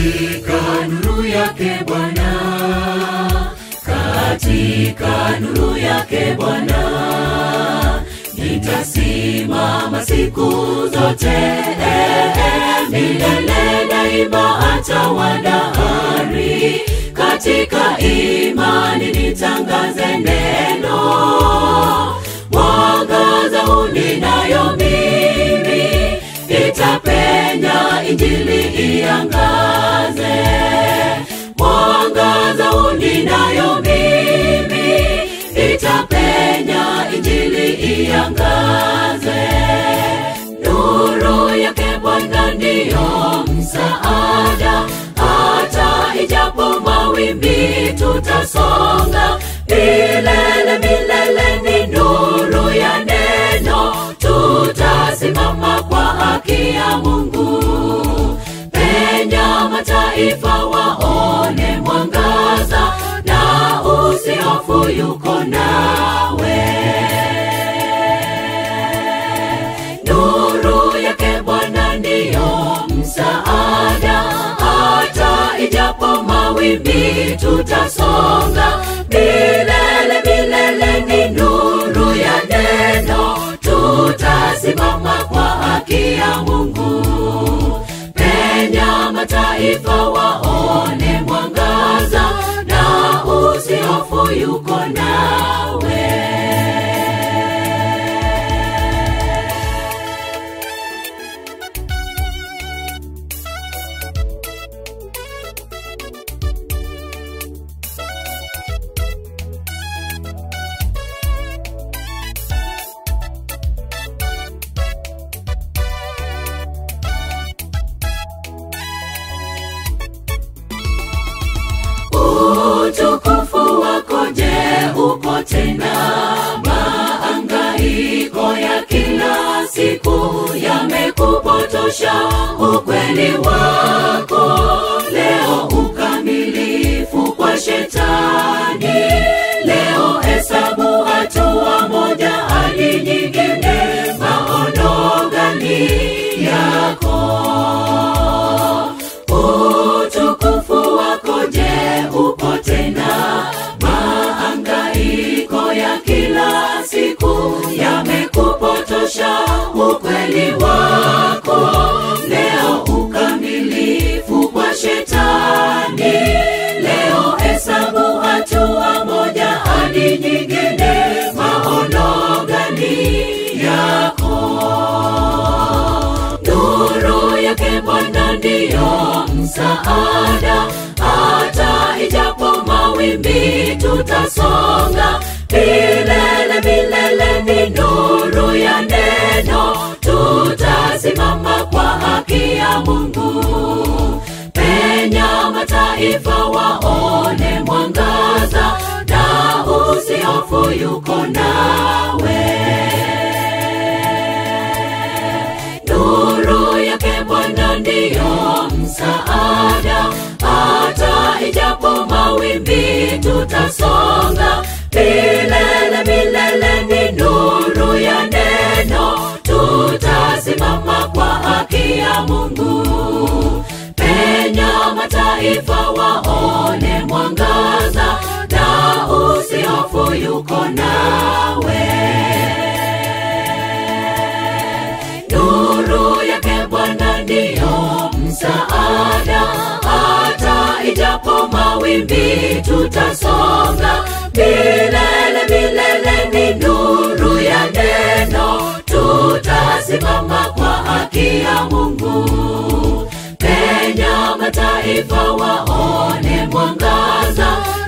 katika nuru yake Bwana, katika nuru yake Bwana nitasimama siku zote eh, eh, milele daima atawadahari katika imani nitangaze neno mwangaza uninayo mimi itapenya injili iangaze mwangaza uninayo mimi itapenya injili iangaze nuru yake bwana ndiyo msaada hata ijapo mawimbi tutasonga milele milele ni nuru ya neno tutasimama kwa haki ya mungu penya mataifa waone mwangaza na usihofu yuko nawe nuru yake bwana ndiyo msaada hata ijapo mawimbi tutasonga milele milele ni nuru ya neno tutasimama kwa haki ya mungu penya mataifa waone mwangaza na usihofu yuko nawe utukufu wako je uko tena maangaiko ya kila siku yamekupotosha ukweli wako leo ukamilifu kwa shetani leo hesabu hatua moja hadi nyingine maono gani yako utukufu wako je upo tena maangaiko ya kila siku yamekupotosha ukweli wako leo ukamilifu kwa shetani leo hesabu hatua moja hadi nyingine maono gani yako nuru yake bwana ndiyo msaada hata ijapo mawimbi tutasonga milele milele ni nuru ya neno tutasimama kwa haki ya mungu penya mataifa waone mwangaza na usihofu yuko nawe nuru yake bwana ndiyo msaada hata ijapo mawimbi tutasonga milele milele ni nuru ya neno tutasimama kwa haki ya mungu penya mataifa waone mwangaza na usihofu yuko nawe nuru yake bwana ndiyo msaada hata ijapo mawimbi tutasonga milele milele ni nuru ya neno tutasimama kwa haki ya mungu penya mataifa waone mwangaza